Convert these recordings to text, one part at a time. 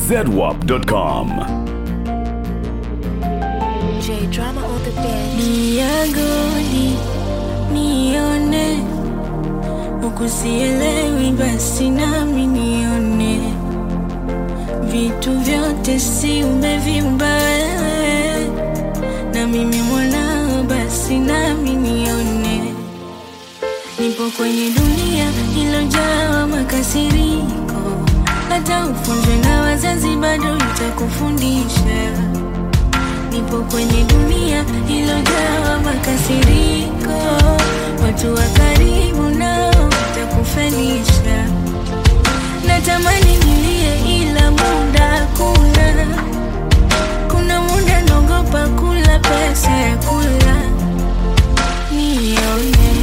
zedwap.com. J drama on the bed. Niagoni nione, huku sielewi, basi nami nione. Vitu vyote si umeviumba wewe, na mimi mwanao, basi nami nione. Nipo kwenye dunia ilojaa makasiriko, hata ufunzwe na wazazi bado itakufundisha nipo kwenye dunia ilojaa makasiriko, watu wa karibu nao watakufelisha. Natamani nilie, ila muda kuna kuna muda naogopa kula pesa ya kula nione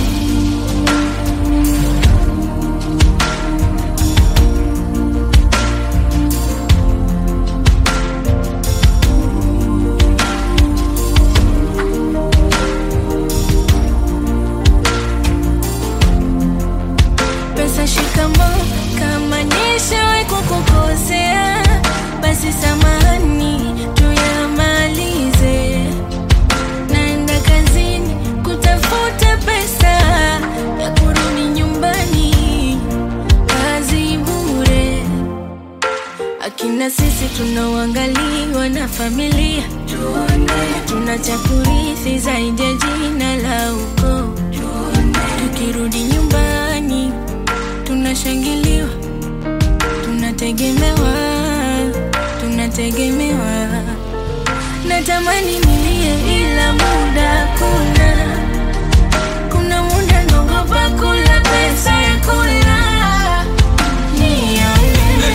pesa shikamo, kama nishawahi kukukosea, basi samahani, tuyamalize. Naenda kazini kutafuta pesa ya kurudi nyumbani, kazi bure. Akina sisi tunaoangaliwa na familia, tuna cha kurithi zaidi ya jina la ukoo. Tukirudi nyumbani tunashangiliwa, tunategemewa, tunategemewa. Natamani nilie, ila muda kuna kuna muda naogopa kula pesa ya kula nione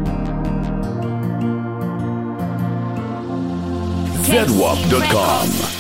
zedwap.com.